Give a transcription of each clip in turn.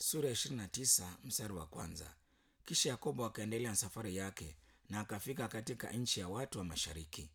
sura ya ishirini na tisa mstari wa kwanza. Kisha Yakobo akaendelea na safari yake na akafika katika nchi ya watu wa mashariki.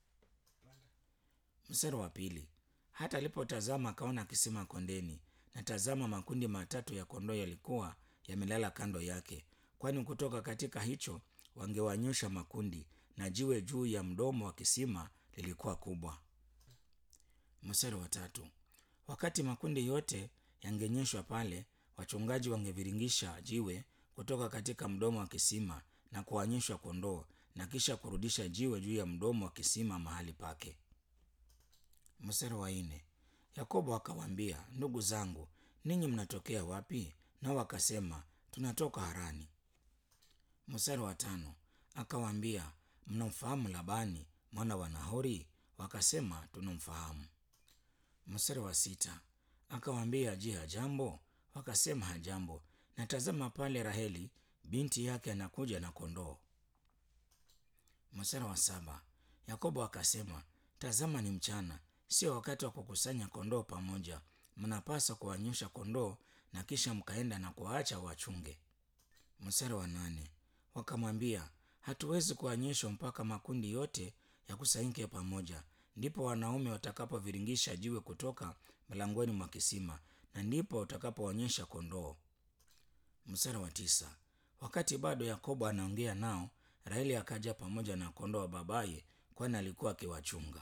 Mstari wa pili. Hata alipotazama akaona kisima kondeni, na tazama, makundi matatu ya kondoo yalikuwa yamelala kando yake, kwani kutoka katika hicho wangewanyosha makundi, na jiwe juu ya mdomo wa kisima lilikuwa kubwa. Mstari wa tatu. Wakati makundi yote yangenyeshwa pale, wachungaji wangeviringisha jiwe kutoka katika mdomo wa kisima na kuwanyeshwa kondoo, na kisha kurudisha jiwe juu ya mdomo wa kisima mahali pake. Mstari wa nne. Yakobo akawaambia, ndugu zangu, ninyi mnatokea wapi? Nao wakasema, tunatoka Harani. Mstari wa tano. Akawaambia, mnamfahamu Labani mwana wa Nahori? Wakasema, tunamfahamu. Mstari wa sita. Akawaambia, je, hajambo? Wakasema, hajambo. Na tazama pale Raheli binti yake anakuja na kondoo. Mstari wa saba. Yakobo akasema, tazama ni mchana, sio wakati wa kukusanya kondoo pamoja. Mnapaswa kuwanyosha kondoo na kisha mkaenda na kuwaacha wachunge. Mstari wa nane. Wakamwambia, hatuwezi kuwanyeshwa mpaka makundi yote yakusanyike pamoja, ndipo wanaume watakapoviringisha jiwe kutoka mlangoni mwa kisima, na ndipo utakapoonyesha kondoo. Mstari wa tisa. Wakati bado Yakobo anaongea nao, Raheli akaja pamoja na kondoo wa babaye, kwani alikuwa akiwachunga.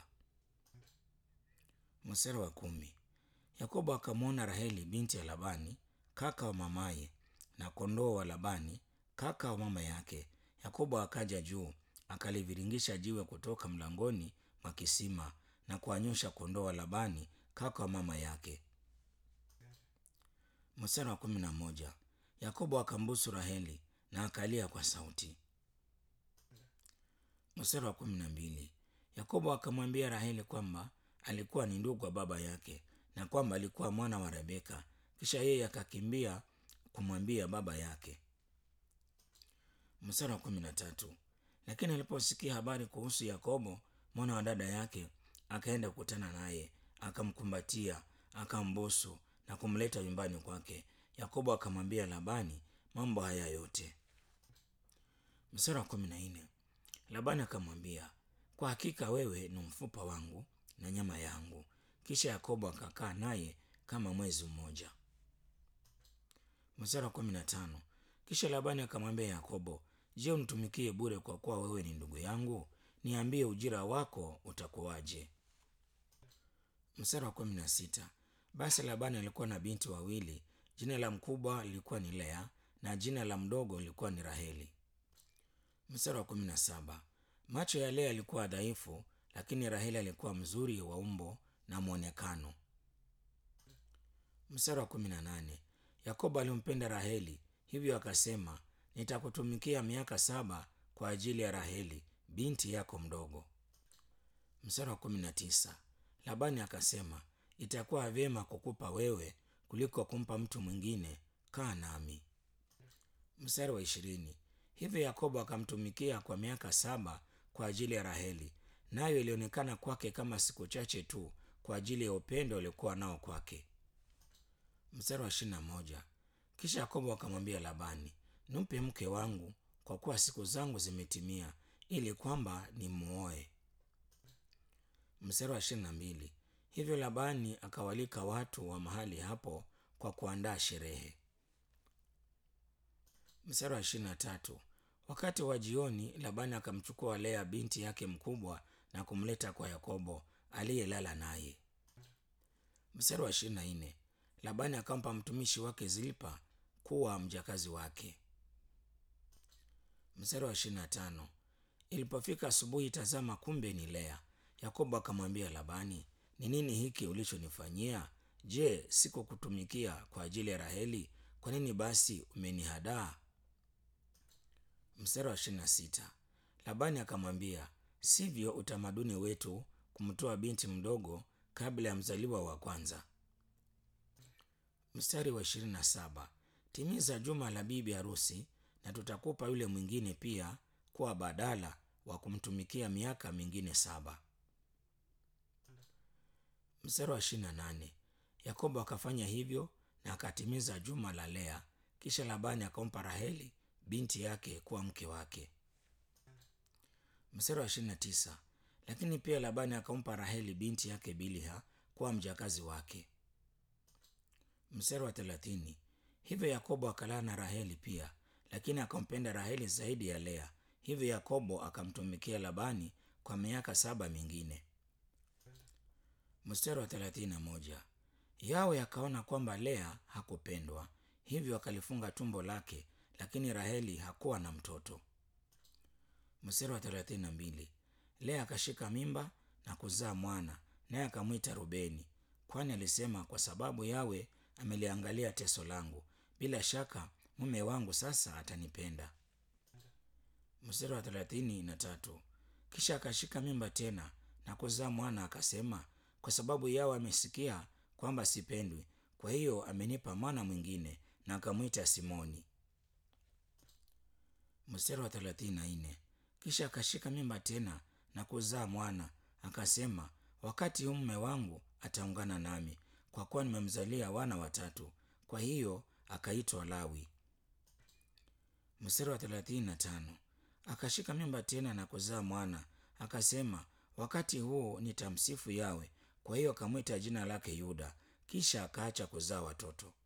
Mstari wa kumi. Yakobo akamwona Raheli binti ya Labani kaka wa mamaye, na kondoo wa Labani kaka wa mama yake. Yakobo akaja juu akaliviringisha jiwe kutoka mlangoni mwa kisima na kuwanyosha kondoo wa Labani kaka wa mama yake. Mstari wa kumi na moja. Yakobo akambusu Raheli na akalia kwa sauti. Mstari wa kumi na mbili. Yakobo akamwambia Raheli kwamba alikuwa ni ndugu wa baba yake na kwamba alikuwa mwana wa Rebeka. Kisha yeye akakimbia kumwambia baba yake. Mstari wa kumi na tatu. Lakini aliposikia habari kuhusu Yakobo mwana wa dada yake, akaenda kukutana naye, akamkumbatia, akambusu na kumleta nyumbani kwake. Yakobo akamwambia Labani mambo haya yote. Mstari wa kumi na nne. Labani akamwambia, kwa hakika wewe ni mfupa wangu na nyama yangu. Kisha Yakobo akakaa naye kama mwezi mmoja. Mstari wa kumi na tano. Kisha Labani akamwambia Yakobo, je, unitumikie bure kwa kuwa wewe ni ndugu yangu? Niambie ujira wako utakuwaje? Mstari wa kumi na sita. Basi Labani alikuwa na binti wawili, jina la mkubwa lilikuwa ni Lea na jina la mdogo lilikuwa ni Raheli. Mstari wa kumi na saba. Macho ya Lea yalikuwa dhaifu, lakini Raheli alikuwa mzuri wa umbo na mwonekano. Mstari wa kumi na nane. Yakobo alimpenda Raheli, hivyo akasema, nitakutumikia miaka saba kwa ajili ya Raheli binti yako mdogo. Mstari wa kumi na tisa. Labani akasema, itakuwa vyema kukupa wewe kuliko kumpa mtu mwingine, kaa nami. Mstari wa ishirini. Hivyo Yakobo akamtumikia kwa miaka saba kwa ajili ya Raheli, nayo ilionekana kwake kama siku chache tu kwa ajili ya upendo aliokuwa nao kwake. Mstari wa ishirini na moja. Kisha Yakobo akamwambia Labani, nimpe mke wangu, kwa kuwa siku zangu zimetimia, ili kwamba nimuoe. Mstari wa ishirini na mbili. Hivyo Labani akawalika watu wa mahali hapo kwa kuandaa sherehe. Mstari wa ishirini na tatu. Wakati wa jioni, Labani akamchukua Lea binti yake mkubwa na kumleta kwa Yakobo aliyelala naye. Mstari wa ishirini na nne. Labani akampa mtumishi wake Zilpa kuwa mjakazi wake. Mstari wa ishirini na tano. Ilipofika asubuhi, tazama, kumbe ni Lea. Yakobo akamwambia Labani, ni nini hiki ulichonifanyia? Je, sikukutumikia kwa ajili ya Raheli? Kwa nini basi umenihadaa? Mstari wa ishirini na sita. Labani akamwambia, sivyo utamaduni wetu kumtoa binti mdogo kabla ya mzaliwa wa kwanza. Mstari wa ishirini na saba. Timiza juma la bibi harusi na tutakupa yule mwingine pia kuwa badala wa kumtumikia miaka mingine saba. Mstari wa ishirini na nane. Yakobo akafanya hivyo na akatimiza juma la Lea. Kisha Labani akampa Raheli binti yake kuwa mke wake. Mstari wa ishirini na tisa. Lakini pia Labani akampa Raheli binti yake Biliha kuwa mjakazi wake. Mstari wa thelathini. Hivyo Yakobo akalala na Raheli pia, lakini akampenda Raheli zaidi ya Lea. Hivyo Yakobo akamtumikia Labani kwa miaka saba mingine. Mstari wa thelathini na moja. Yawe akaona kwamba Lea hakupendwa, hivyo akalifunga tumbo lake, lakini Raheli hakuwa na mtoto. Mstari wa thelathini na mbili. Lea akashika mimba na kuzaa mwana, naye akamwita Rubeni, kwani alisema, kwa sababu Yawe ameliangalia teso langu, bila shaka mume wangu sasa atanipenda. Mstari wa thelathini na tatu. Kisha akashika mimba tena na kuzaa mwana, akasema, kwa sababu Yawe amesikia kwamba sipendwi, kwa hiyo amenipa mwana mwingine, na akamwita Simoni. Mstari wa thelathini na nne. Kisha akashika mimba tena na kuzaa mwana, akasema, wakati huu mume wangu ataungana nami, kwa kuwa nimemzalia wana watatu. Kwa hiyo akaitwa Lawi. Mstari wa thelathini na tano. Akashika mimba tena na kuzaa mwana, akasema, wakati huu nitamsifu Yawe. Kwa hiyo akamwita jina lake Yuda. Kisha akaacha kuzaa watoto.